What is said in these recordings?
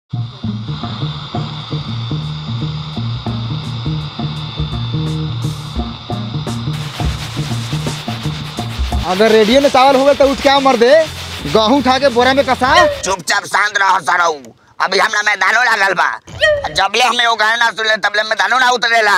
अगर रेडियो में चावल हुए तो उठ क्या मर दे गहूँ उठा के बोरा में कसा चुपचाप शांत रह सरऊ अभी हमरा मैदानो लागल बा जबले हमें वो गाना ना सुनले तबले मैदानो ना उतरेला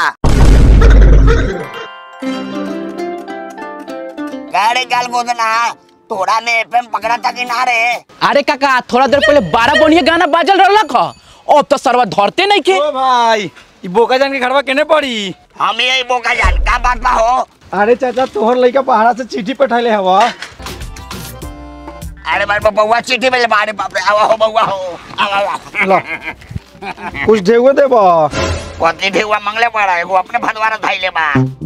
गाड़ी गाल गोदना तोड़ा में एफएम पकड़ा था कि ना रे अरे काका थोड़ा देर पहले बारह बढ़िया गाना बाजल रहलक ह अब तो सरवा धरते नहीं के ओ भाई ई बोका जान के घरवा केने पड़ी हम यही बोका जान का बात बा हो अरे चाचा तोहर लड़का पहाड़ा से चिट्ठी पठैले हवा अरे बार बउआ चिट्ठी में मारे बाप रे आवा हो बउआ हो आवा आवा लो कुछ ढेगो देब कथी ढेउआ मंगले पड़ा एगो अपने भदवारा धैले बा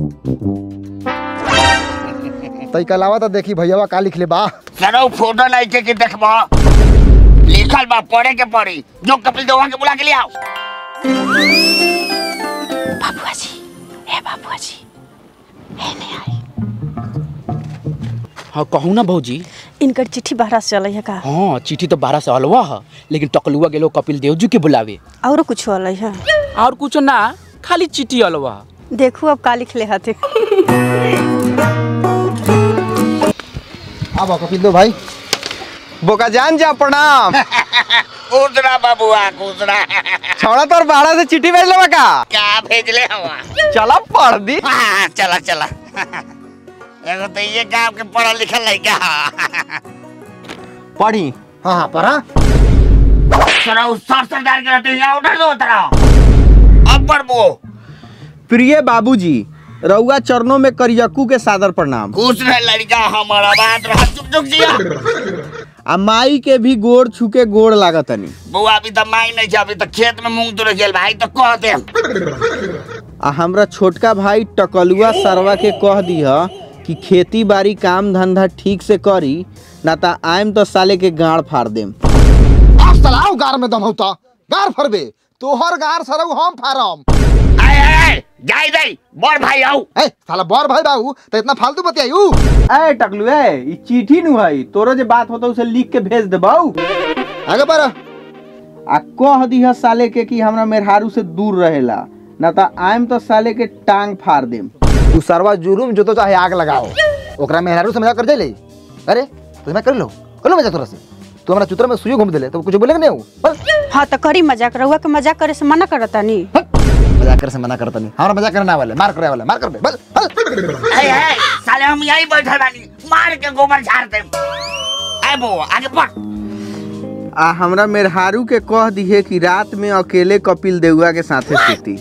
तई कलावा तो देखी भैया का लिख ले बा सरो फोटो नहीं के कि देखबो लिखल बा पढ़े के पड़ी जो कपिल देवा के बुला के ले आओ बाबुआ जी हे बाबुआ जी हाँ कहूँ ना भौजी इनकर चिट्ठी बाहर से चल है का हाँ चिट्ठी तो बारह से अलवा है लेकिन टकलुआ गेलो कपिल देव जी के बुलावे और कुछ अल है और कुछ ना खाली चिट्ठी अलवा है देखू अब का लिख ले हथे अब कपिल दो भाई बोका जान जा प्रणाम कूदरा बाबुआ कूदरा छौड़ा तोर बाड़ा से चिट्ठी भेज लेवा का क्या भेजले हवा चला पढ़ दी हाँ, चला चला एगो तो ये गांव के पढ़ल लिखल लड़का पढ़ी हाँ हाँ पढ़ा सरो सर सर डाल के रहते यहाँ उधर दो उतरा अब पढ़बो प्रिय बाबूजी रउआ चरणों में करियकू के सादर प्रणाम खुश रहे लड़का हमारा बात रहा चुप चुप जिया आ माई के भी गोड़ छुके गोड़ लागतनी बुआ अभी तो माई नहीं छे अभी तो खेत में मूंग तुर गेल भाई तो कह दे आ हमरा छोटका भाई टकलुआ सरवा के कह दिह कि खेती बाड़ी काम धंधा ठीक से करी ना ता आइम तो साले के गाड़ फाड़ देम अब सलाह गार में दम होता गार फरबे तोहर गार सरऊ हम फारम आए आए आए जाई जाई बड़ भाई आओ ए साला बर भाई बाबू तो इतना फालतू बतियायू ए टकलू ए ई चिट्ठी नु है तोरो जे बात होता उसे लिख के भेज देबौ आगे पर आ कह दिह साले के कि हमरा मेहरारू से दूर रहेला ना ता आइम तो साले के टांग फाड़ देम तू सरवा जुलूम जो तो चाहे आग लगाओ ओकरा मेहरारू से मजाक कर जाइले अरे तो मैं कर लो कर लो मजाक तोरा से तू हमरा चुतरा में सुई घूम देले तो कुछ बोलेंगे नहीं हूँ बस हाँ तो करी मजाक रहुआ के मजाक करे से मना करता नी मजाक करे से मना करता नहीं हमारा मजाक करना वाले मार करे वाले मार कर बे बस बस आए आए साले हम यही बैठे बानी मार के गोबर झाड़ दे आए बुआ आगे पढ़ आ हमरा मेहरारू के कह दिहे कि रात में अकेले कपिल देउआ के साथे सुती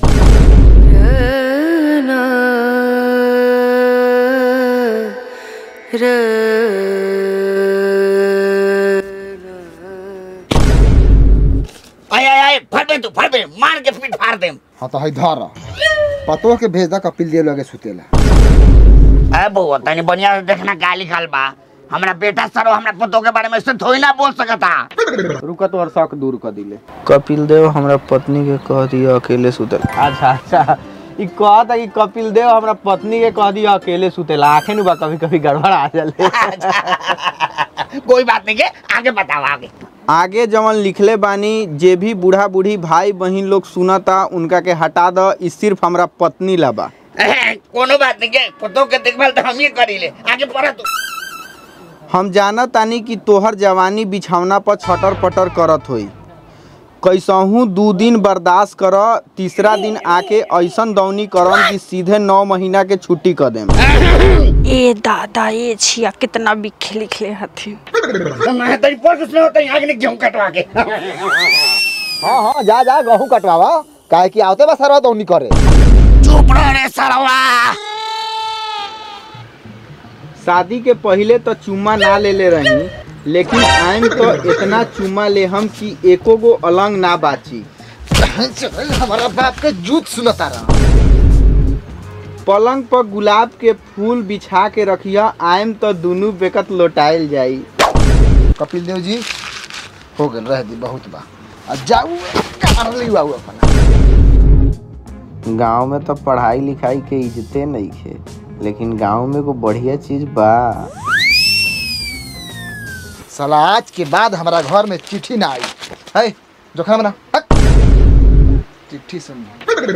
आए आए आए फट बे तू फट बे मार के पीठ फाड़ दे हाँ तो है धर पतो के भेज दा कपिल देव लगे सुतेला आए बुआ तनी बढ़िया से देखना का लिखल बा हमरा बेटा सरो हमरा पुतो के बारे में ऐसे थोड़ी ना बोल सकता रुका तो और शक दूर कर दिले कपिल देव हमरा पत्नी के कह दिया अकेले सुतल अच्छा अच्छा ई कहता कि कपिल देव हमरा पत्नी के कह दिया अकेले सुतेला आखे नु बा कभी कभी गड़बड़ आ जाले कोई बात नहीं के आगे बताओ आगे आगे जवन लिखले बानी जे भी बूढ़ा बूढ़ी भाई बहिन लोग सुनता उनका के हटा द ई सिर्फ हमरा पत्नी ला बा एहे, कोनो बात नहीं के पुतो के देखभाल तो हम ही करी ले आगे पढ़ तू हम जानत तानी कि तोहर जवानी बिछौना पर छटर पटर करत होई कैसहू दू दिन बर्दाश्त कर तीसरा दिन आके ऐसन दौनी करम कि सीधे नौ महीना के छुट्टी कर देम ए दादा ए छिया कितना बिखे लिखले हथिन मैं तेरी पर कुछ नहीं होता है आगे नहीं गेहूं कटवा के हाँ हाँ जा जा गहूँ कटवावा काहे कि आवते बा सरवा दौनी करे चुप रह रे सरवा शादी के पहले तो चुम्मा ना ले ले रही लेकिन आइम तो इतना चुम्मा ले हम कि एको गो अलंग ना बाची हमारा बाप के जूत सुनता रहा पलंग पर गुलाब के फूल बिछा के रखिया आइम तो दुनू बेकत लोटाइल जाई कपिल देव जी हो गए रह दी बहुत बा अब जाऊ कार ले आऊ अपना गांव में तो पढ़ाई लिखाई के इज्जते नहीं खे लेकिन गांव में को बढ़िया चीज बा साला आज के बाद हमारा घर में चिट्ठी ना आई है जो खाना बना हट। चिट्ठी सुन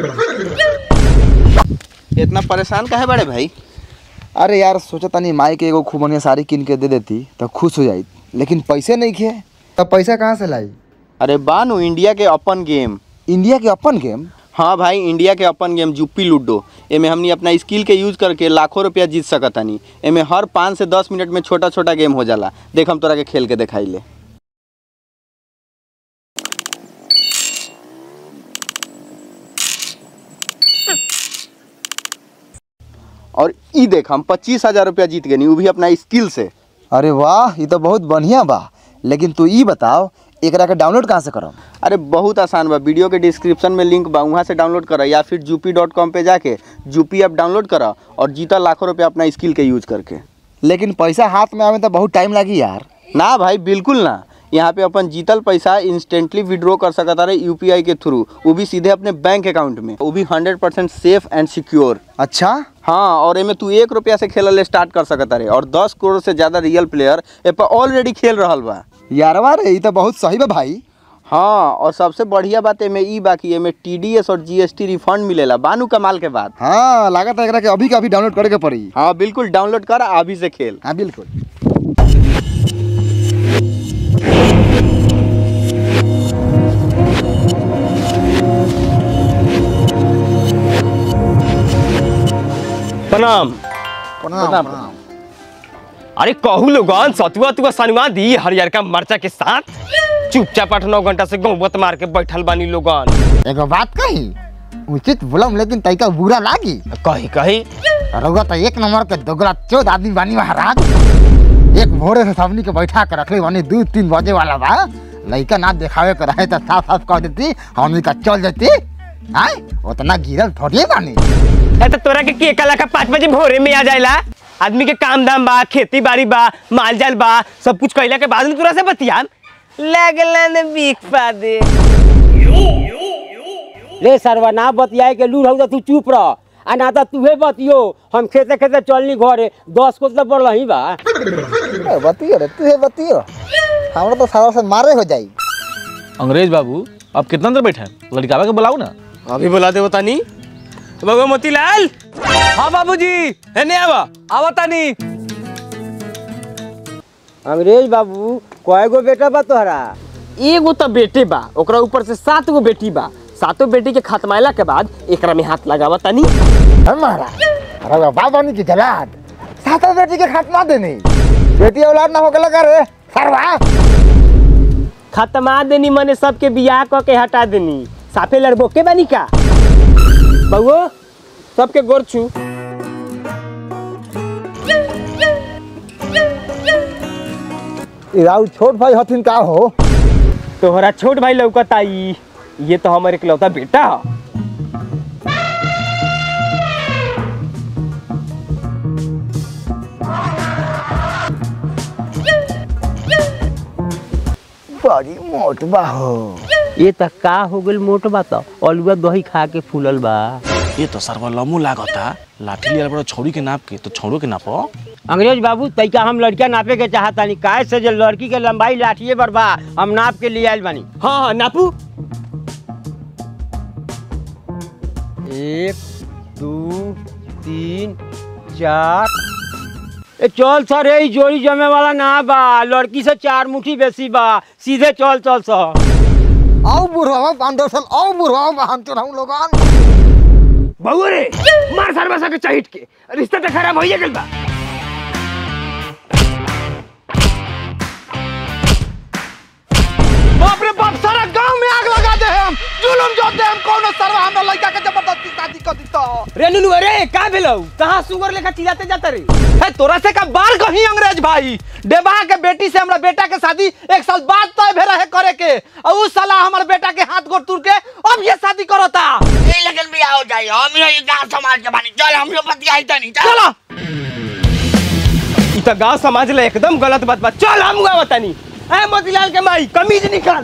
इतना परेशान काहे बड़े भाई अरे यार सोचा तनी माई के एगो खूब बढ़िया साड़ी किन के दे देती तो खुश हो जाई लेकिन पैसे नहीं खे तब पैसा कहाँ से लाई अरे बानू इंडिया के अपन गेम इंडिया के अपन गेम हाँ भाई इंडिया के अपन गेम जुप्पी लूडो एमे हमनी अपना स्किल के यूज करके लाखों रुपया जीत सकतानी एमे हर पाँच से दस मिनट में छोटा छोटा गेम हो जाला देख हम तोरा के खेल के दिखाई ले और ई देख हम पच्चीस हजार रुपया जीत गए वो भी अपना स्किल से अरे वाह ये तो बहुत बढ़िया बा लेकिन तू ई बताओ एकरा के डाउनलोड कहाँ से करम अरे बहुत आसान बा वीडियो के डिस्क्रिप्शन में लिंक बा वहाँ से डाउनलोड करा या फिर जूपी डॉट कॉम पर जाके जूपी ऐप डाउनलोड करा और जीता लाखों रुपया अपना स्किल के यूज करके लेकिन पैसा हाथ में आवे तो बहुत टाइम लगी यार ना भाई बिल्कुल ना यहाँ पे अपन जीतल पैसा इंस्टेंटली विड्रॉ कर सकता रहे यूपीआई के थ्रू वो भी सीधे अपने बैंक अकाउंट में वो भी hundred percent safe and secure अच्छा हाँ और एमे तू एक रुपया से खेलल स्टार्ट कर सकता रहे और दस करोड़ से ज्यादा रियल प्लेयर ए पर ऑलरेडी खेल रहल बा यारवा रे ये तो बहुत सही बा भाई हाँ और सबसे बढ़िया बात एमे ई बाकी एमे टीडीएस और जीएसटी रिफंड मिलेला बानू कमाल के बात हाँ लागत है एकरा के अभी के अभी डाउनलोड करे के पड़ी हाँ बिल्कुल डाउनलोड कर अभी से खेल हाँ बिल्कुल प्रणाम प्रणाम प्रणाम अरे कहू लोगन सतुआ तुआ सनुआ दी हरियरका मरचा के साथ चुपचाप आठ नौ घंटा से गौबत मार के बैठल बानी लोगन एगो बात कही उचित बोलम लेकिन तैका बुरा लागी कही कही रउआ तो एक नंबर के दोगला चौद आदमी बानी महाराज एक भोरे से सबनी के बैठा के रखले बानी दू तीन बजे वाला बा लइका ना देखावे के रहे तो साफ साफ कह देती हमनी का चल देती आय उतना गिरल थोड़ी बानी ए तो तोरा के के कला का पाँच बजे भोरे में आ जाएला आदमी के काम धाम बा खेती बाड़ी बा माल जाल बा सब कुछ कैला के बाद में तोरा से बतिया लगलन बीख पा दे ले सरवा ना बतियाए के लूर हो तू चुप रह आ ना तो तूहे बतियो हम खेते खेते चलनी घरे दस को तो बढ़ रही बा बतियो रे तू बतियो हमरा तो सारा से मारे हो जाई अंग्रेज बाबू अब कितना देर बैठे हैं लड़कावा के बुलाओ ना अभी बुला दे बतानी बाबू मोतीलाल हाँ बाबूजी है नहीं आवा आवा तानी अंग्रेज बाबू कय गो बेटा बा तोहरा एगो तो बेटे बा ओकरा ऊपर से सात गो बेटी बा सातों बेटी के खत्माइला के बाद एकरा में हाथ लगावा तनी हमारा रउआ बाबानी की जलाद सातों बेटी के खात्मा देनी बेटी औलाद ना हो गला करे सरवा खत्मा देनी मने सबके बियाह क के हटा देनी साफे लड़बो के बानी का बउओ सबके गोर छू राउ छोट भाई हथिन का हो तोहरा छोट भाई लौकता ई ये तो हमारे इकलौता बेटा ह बड़ी मोट बा हो ये त का हो गइल मोट बा त अलुआ दही खा के फूलल बा ये तो सरवा लमू लागता लाठी लिया बड़ा छोड़ी के नाप के तो छोड़ो के नापो अंग्रेज बाबू तैका हम लड़का नापे के चाहतानी काहे से जे लड़की के लंबाई लाठिए पर बा हम नाप के लिए आइल बानी हाँ हाँ नापू एक दू तीन चार ए चल सर ए ई जोड़ी जमे वाला ना बा लड़की से चार मुट्ठी बेसी बा सीधे चल चल सर आओ बुढ़वा पांडव सल आओ बुढ़वा बहन तो हम लोगन बउओ रे मार सार बसा के चहिट के रिश्ता तो खराब होइए गेल बा बाप रे बाप सारा गांव में आग लगा दे हम जुलुम जो दे हम कौन सरवा हमरा लड़का के जबरदस्ती शादी कर दी तो रे नुनु अरे का भेलौ कहाँ सुगर लेखा चिल्लाते जाता रे है तोरा से का बाल कहीं अंग्रेज भाई डेबा के बेटी से हमरा बेटा के शादी एक साल बाद तय भे रहे करे के और उस साला हमर बेटा के हाथ गोड़ तुर के अब ये शादी करता ए लेकिन बियाह हो जाए हम ये गांव समाज के बानी चल हम लोग बतियाई तनी चल चलो ई तो गांव समाज ले एकदम गलत बात बा चल हम गाँव तनी ए मोतीलाल के माई कमीज निकाल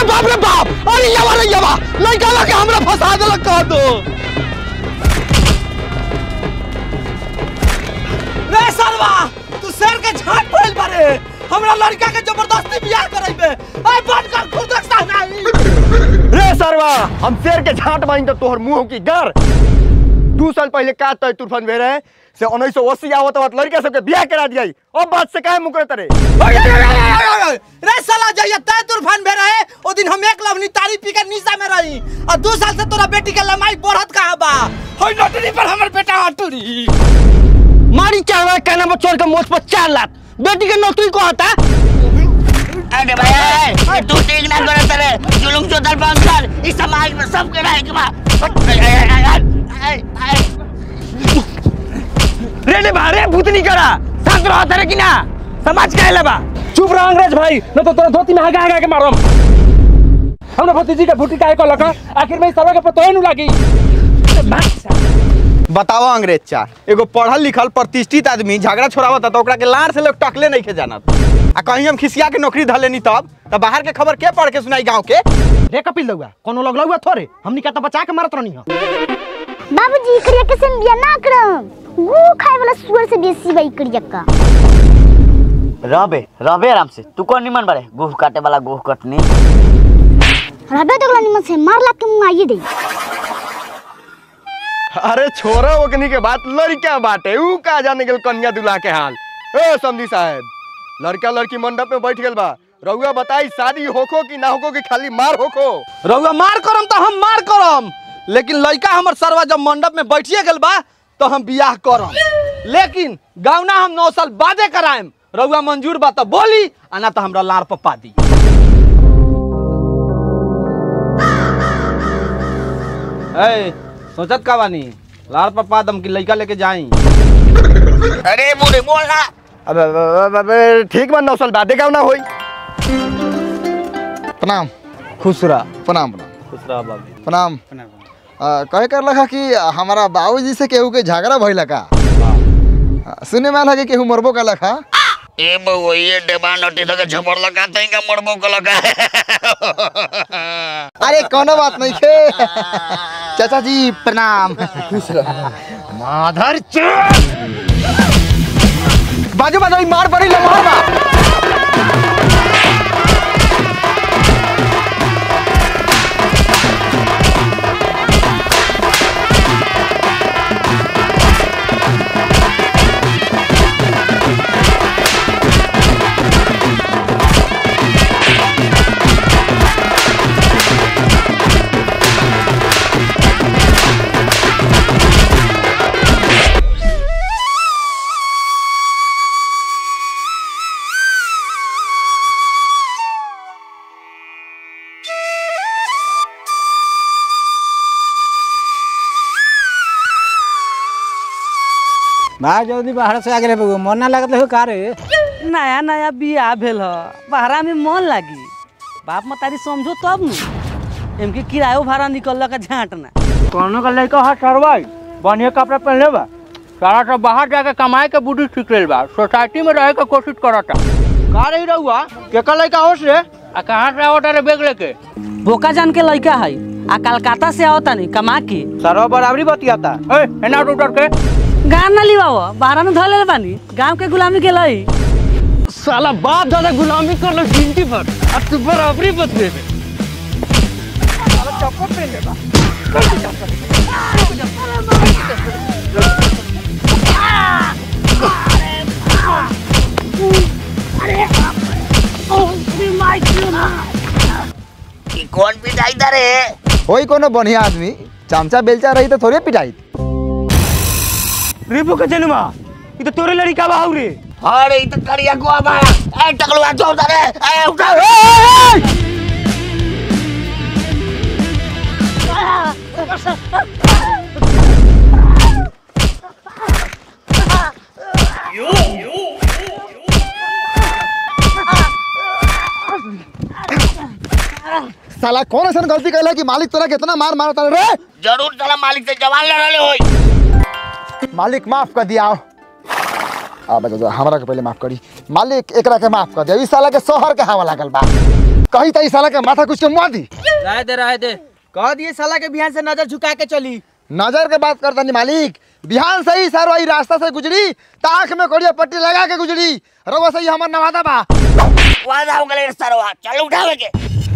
बाप रे बाप अरे यवा रे यवा लड़का लगे हमरा फंसा देलक कह दो रे सरवा तू शेर के झाट पड़ल बारे हमरा लड़का के जबरदस्ती बियाह करैबे ए बंद कर खुद रखता नहीं रे सरवा हम शेर के झाट बाइन तो तोहर मुंह की गर दू साल पहले का तय तूफान भेरे से उन्नीस सौ अस्सी आवत आवत लड़का सबके बियाह करा दिया अब बात से काहे मुकरे तरे रे साला जइया तय तूफान भे रहे ओ दिन हम एक लवनी तारी पी के निशा में रही और दो साल से तोरा बेटी के लमाई बढ़त कहां बा होई नटरी पर हमर बेटा हटुरी मारी चावल कहना में चोर के मोच पर चार लाख बेटी के नौकरी को आता अरे भाई ये तू ठीक ना करे तेरे जुलुम चोदल बंद कर इस समाज में सब के रहे के बा रे रे बारे भूतनी करा शांत रहो तेरे की ना समाज का लेबा चुप रह अंग्रेज भाई न तो तोरा धोती में हगा हगा के मारम हमरा भतीजी के फुटी काहे कहलक आखिर में सरवा के पतो नु लागी बताओ अंग्रेज चार एगो पढ़ल लिखल प्रतिष्ठित आदमी झगड़ा छोड़ावत तो ओकरा के लार से लोग टकले नहीं के जानत आ कहीं हम खिसिया के नौकरी धलेनी तब तब बाहर के खबर के पढ़ के सुनाई गांव के रे कपिल दउआ कोनो लगलौ हुआ थोरे हमनी का तो बचा के मारत रहनी ह बाबूजी करिया के संग बिया ना करम गू खाए वाला सुअर से बेसी बाई करिया का रबे रबे आराम से तू कौन निमन बारे गोह काटे वाला गोह कटनी रबे तो निमन से मार ला के मुंह आइए दे अरे छोरा ओकनी के बात लड़का बाटे ऊ का जाने गेल कन्या दुल्हा के हाल ए समधी साहब लड़का लड़की मंडप में बैठ गेल बा रउआ बताई शादी होखो कि ना होखो कि खाली मार होखो रउआ मार करम तो हम मार करम लेकिन लड़का हमर सरवा जब मंडप में बैठिए गेल बा तो हम बियाह करम लेकिन गावना हम नौ साल बादे कराएम रउआ मंजूर बा तो बोली आ ना तो हमरा लार पप्पा दी ए सोचत का बानी लार पप्पा दम की लड़का लेके जाई अरे बूढ़े बोलना अब अब- अब- अब ठीक बा नौ साल बादे का ना होई प्रणाम खुसरा प्रणाम प्रणाम खुसरा बाबू प्रणाम आ, कहे कर लखा कि हमारा बाबूजी से केहू के झगड़ा भइल का सुने में आला कि केहू मरबो का लखा ए बउआ ये डेबा नोटी तो के झपड़ लगा तई का मरबो को लगा अरे कोनो बात नहीं खे चाचा जी प्रणाम माधर बाजू बाजू ई मार पड़ी ले मार बा भाई जल्दी बाहर से आगे रे मन ना लगत हो का रे नया नया बियाह भेल ह बहरा में मन लागी बाप मतारी समझो तब न इनके किरायो भाड़ा निकल का झांटना कोनो का लड़का हाथ सरवाई बढ़िया कपड़ा पहनले बा सारा सब बाहर जाके कमाए के बुद्धि सीख लेल बा सोसाइटी में रहे के कोशिश करता का रही रहुआ केका लड़का होश रे आ कहाँ से आवता रे बेग लेके बोका जान के लड़का है आ कलकत्ता से आवता नहीं कमा के सरवा बराबरी बतियाता ए एना उतर के गाँव न लिवाओ बहरा में धले बानी गाँव के गुलामी के लई साला बाप दादा गुलामी कर लो जिंदगी भर अब तू बराबरी बदले ई कौन पिटाई दरे होई कोनो बढ़िया आदमी चमचा बेलचा रही तो थोड़े पिटाई रिपु के जन्मा ये तो तोरे लड़का बाहु रे अरे ई तो करिया को बा ए टकलुआ छोड़ दरे ए उठा साला कौन ऐसा गलती कैला कि मालिक तोरा कितना मार मारता रे जरूर साला मालिक से जवान लड़ले होई मालिक माफ कर दिया आ बजा हमरा के पहले माफ करी मालिक एकरा के माफ कर दिया ई साला के शहर के हवा लागल बा कही तई साला के माथा कुछ के मुआ दी रह दे रह दे कह दिए साला के बिहान से नजर झुका के चली नजर के बात करता नहीं मालिक बिहान से ही सर वही रास्ता से गुजरी ताख में कोड़िया पट्टी लगा के गुजरी रउआ सही हमर नवादा बा वादा हो गए सरवा चल उठावे के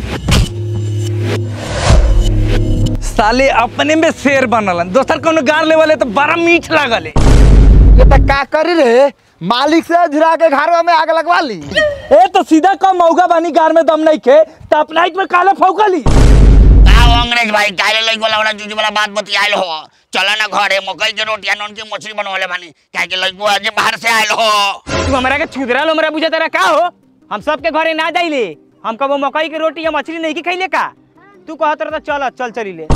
साले अपने में शेर बनलन दोसर कोनो गार ले वाले तो बड़ा मीठ लागल ये तो का करी रे मालिक से झुरा के घरवा में आग लगवा ली ए तो सीधा कम मौगा बानी गार में दम नहीं खे तो अपना में काला फौकली का हो अंग्रेज भाई काले लई वाला वाला जूझ वाला बात बतियाइल हो चला ना घरे मकई के रोटिया नॉन की मछली बनवाले बानी काहे के लइको आज बाहर से आइल हो तू हमरा के छुदरा लो हमरा बुझा तेरा का हो हम सबके घरे ना जाइले हम कबो मकई के रोटी या मछली नहीं की खइले का तू कहत रह चल चल चली ले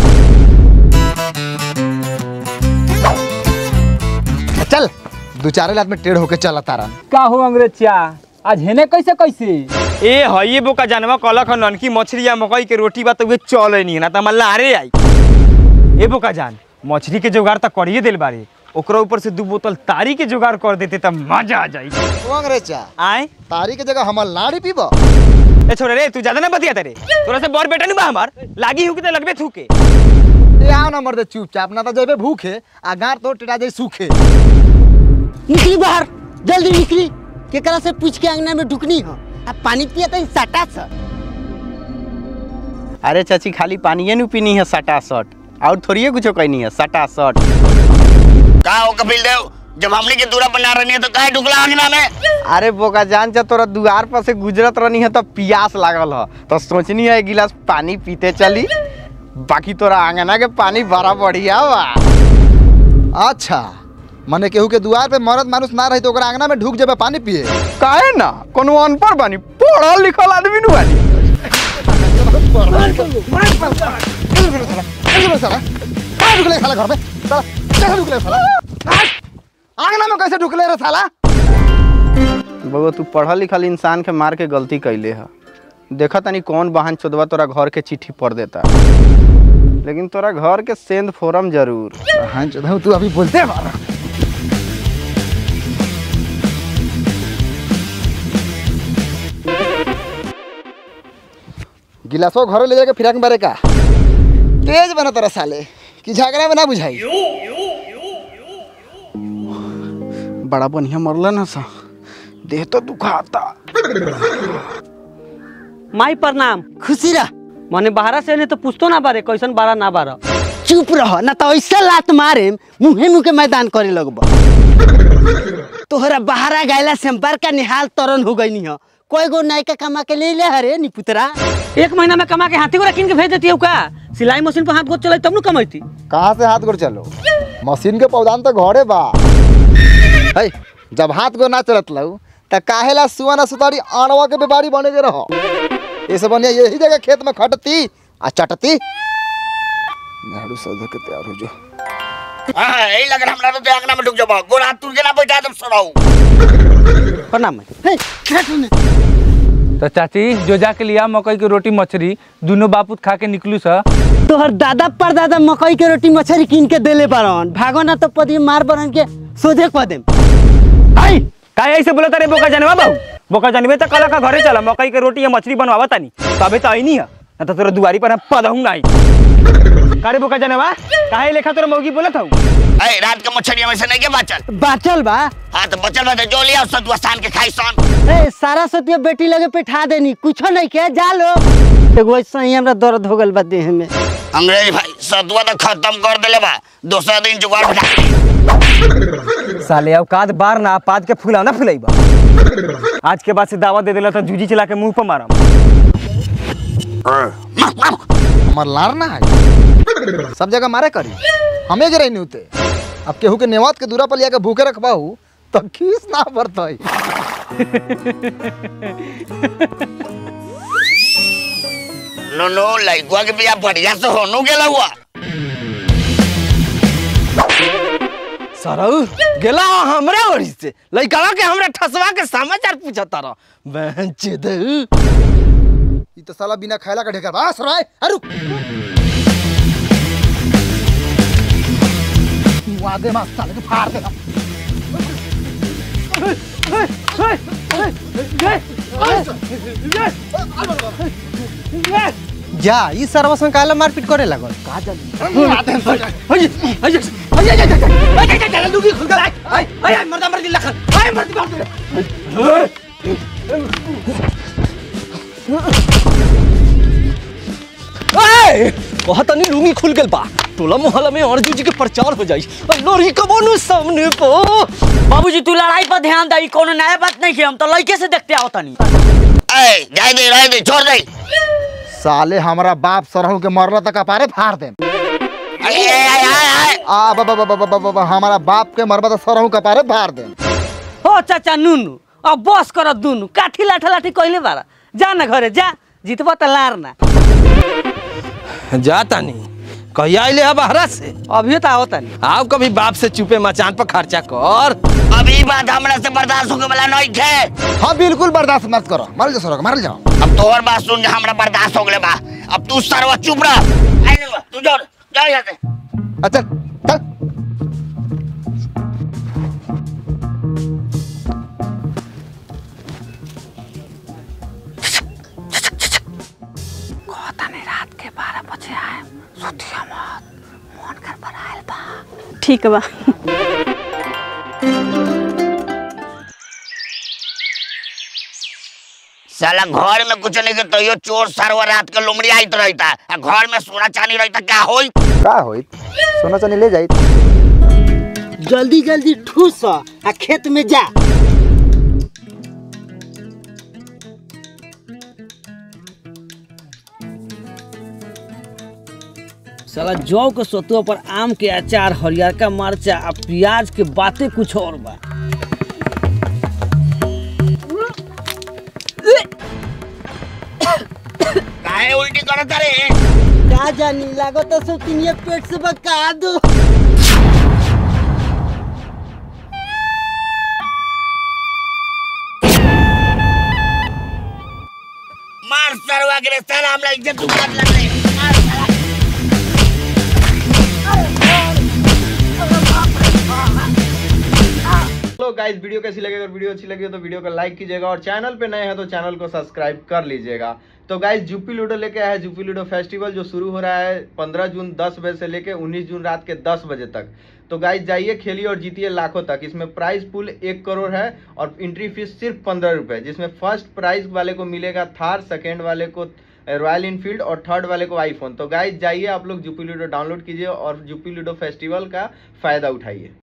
चल दो चार लात में टेढ़ होके चला तारा का हो अंग्रेज चा आज हेने कैसे कैसे ए हइए बोका जानवा कलक ननकी मछली या मकई के रोटी बा तो वे चले नहीं ना त हम लारे आई ए बोका जान मछली के जुगाड़ त करिए दिल बारे ओकरा ऊपर से दू बोतल तारी के जुगाड़ कर देते त मजा आ जाई ओ अंग्रेजा आए तारी के जगह हमर लाड़ी पीबो ए छोरे रे तू ज्यादा ना बतिया तेरे तोरा से बड़ बेटा नहीं बा हमार लागी हुके त लगबे थूके ए आओ ना मर्दे चुपचाप ना तो जेबे भूखे आ गार तो टेढ़ा जाई सूखे निकली बाहर जल्दी निकली केकरा से पूछ के अंगना में ढुकनी हो अब पानी पिया तो सटा सा अरे चाची खाली पानिए नु पीनी है सटा सट और थोड़िए कुछ कहनी है सटा सट का हो कपिल देव जब हमने के दूरा बना रही है तो काहे ढुकला अंगना में अरे बोका जान जा तोरा दुआर पर से गुजरत रहनी है तो प्यास लागल है तो सोचनी है एक गिलास पानी पीते चली बाकी तोरा आंगना के पानी बड़ा बढ़िया बा अच्छा मने केहू के दुआर पे मरद मानुस ना रही तो ओकरा आंगना में ढुक जेबे पानी पिए काहे ना कोनो अनपढ़ बानी पढ़ल लिखल आदमी नु बानी साला कहाँ ढुकले साला घर में साला कैसे ढुकले साला हाँ? आंगना में कैसे ढुकले रे साला बगो तू पढ़ल लिखल इंसान के मार के गलती कैले है देखा तनी कौन बहन चोदवा तोरा घर के चिट्ठी पढ़ देता लेकिन तोरा घर के सेंध फोरम जरूर हाँ चोदहू तू अभी बोलते मारा गिलासो घरे ले जाके फिराक बारे का तेज बना तोरा साले कि झगड़ा में ना बुझाई बड़ा बढ़िया मरल ना सा देह तो दुखाता माई प्रणाम खुशी रह मने बाहरा से ने तो पूछतो ना बारे कैसन बारा ना बारा चुप रह ना तो ऐसे लात मारे मुहे मुहे मैदान करे लगब तोहरा बाहरा गैला से हम बड़का निहाल तरन हो गई हो कोई गो नायका कमा के ले ले हरे नी पुतरा एक महीना में कमा के हाथी को किन के भेज देती हो का सिलाई मशीन पर हाथ गोद चलाई तब नु कमाईती कहाँ से हाथ गोड़ चलो मशीन के पौधान तो घरे बा है जब हाथ गो ना चलत लऊ त काहेला सुआ ना सुतारी आणवा के व्यापारी बने के रहो ये सब बनिया यही जगह खेत में खटती आ चटती झाड़ू सौदा के तैयार हो जो हां यही लग रहा हमरा तो अंगना में ढुक जाबो गोड़ हाथ तुर के ना बैठा दम सराऊ प्रणाम तो चाची जो जाके लिया मकई की रोटी मछली दोनों बापूत खा के निकलू सा तोहर दादा परदादा मकई के रोटी मछली कीन के देले बारन भागो ना तो पदी मार बरन के सोझे कह देम आई का ऐसे बोला तारे बोका जानवा बाबू बोका जानवे तो कला का घरे चला मकई के रोटी या मछली बनवावा तानी तबे तो आई नहीं है ना तो तोरा दुआरी पर हम पदहू ना आई कारे बोका जानवा काहे लेखा तोरा मौगी बोलत हूँ ए रात के मछलिया में से नहीं के बाचल बाचल बा हां तो बचल बा तो जो लिया सतुआ सान के खाई सन ए सारा सतिया बेटी लगे बैठा देनी कुछो नहीं के जा लो एगो ऐसा ही हमरा दर्द हो गल बा देह में अंग्रेज भाई सतुआ तो खत्म कर देले बा दूसरा दिन जुगाड़ बिठा साले औकात बार ना पाद के फुलाव ना फुलाइबा आज के बाद से दावा दे देला तो जूजी चला के मुंह पर मारम हमार लार ना है सब जगह मारे करी हमें जरा नहीं होते अब केहू के नेवात के दूरा पर लिया के भूखे रखबाहू तो खीस ना बरतई नो नो लइकुआ के बिया बढ़िया से होनु गेला हुआ सरऊ गेला हमरा ओरी से लइका के हमरा ठसवा के समाचार पूछता रह बेंच दे ई तो साला बिना खायला का ढेकर बस राय अरु वादे मा साले के फाड़ दे जा ई सरवा संग काला मारपीट करे लागल बहुत तनी लुंगी खुल गेल बा टोला मोहल्ला में अर्जुन जी के प्रचार हो जाई अरे लोरी कबो नु सामने पो बाबूजी तू लड़ाई पर ध्यान दे कोनो नया बात नहीं है हम तो लड़के से देखते आओ तनी ए जाए दे रह दे छोड़ दे साले हमारा बाप सरहू के मरला तक अपारे फाड़ दे अरे आय आय आय आ बाबा बाबा बाबा बाबा हमारा बाप के मरबा तो सरहू के अपारे फाड़ दे हो चाचा नुनु अब बस कर दुनु काठी लाठा लाठी कहले बारा जा ना घरे जा जीतबा त लार ना जा तानी कहिया आइले है बाहरा से अभी तो आओ तनी आओ कभी बाप से चुपे मचान पर खर्चा कर अभी बात हमरा से बर्दाश्त होके वाला नहीं थे हाँ बिल्कुल बर्दाश्त मत करो मार जाओ सरहू मार जाओ अब तोहर बात सुन के हमरा बर्दाश्त हो गले बा अब तू सरवा चुप रह आई नहीं बा, तू जा जा यहाँ से अच्छा चल ठीक बा साला घर में कुछ नहीं के तो यो चोर सरवा रात के लोमड़ी आइत रहता आ घर में सोना चांदी रहता क्या होई का होई सोना चांदी ले जाई जल्दी जल्दी ठूस आ खेत में जा साला जौ के सतुआ पर आम के अचार हरियरका मरचा आ प्याज के बातें कुछ और बा काहे उल्टी करत रे का जानी लागो तो सब तिनिए पेट से बका दो मार सरवा के रे साला हमरा इज्जत उतार लग रही मार साला हेलो गाइस वीडियो कैसी लगी अगर वीडियो अच्छी लगी हो तो वीडियो को लाइक कीजिएगा और चैनल पे नए हैं तो चैनल को सब्सक्राइब कर लीजिएगा तो गाइस जूपी लूडो लेके आया है जूपी लूडो फेस्टिवल जो शुरू हो रहा है 15 जून 10 बजे से लेके 19 जून रात के 10 बजे तक तो गाइस जाइए खेलिए और जीतिए लाखों तक इसमें प्राइस पुल एक करोड़ है और एंट्री फीस सिर्फ पंद्रह रुपए जिसमें फर्स्ट प्राइज वाले को मिलेगा थार सेकेंड वाले को रॉयल इनफील्ड और थर्ड वाले को आईफोन तो गाइस जाइए आप लोग जूपी लूडो डाउनलोड कीजिए और जूपी लूडो फेस्टिवल का फायदा उठाइए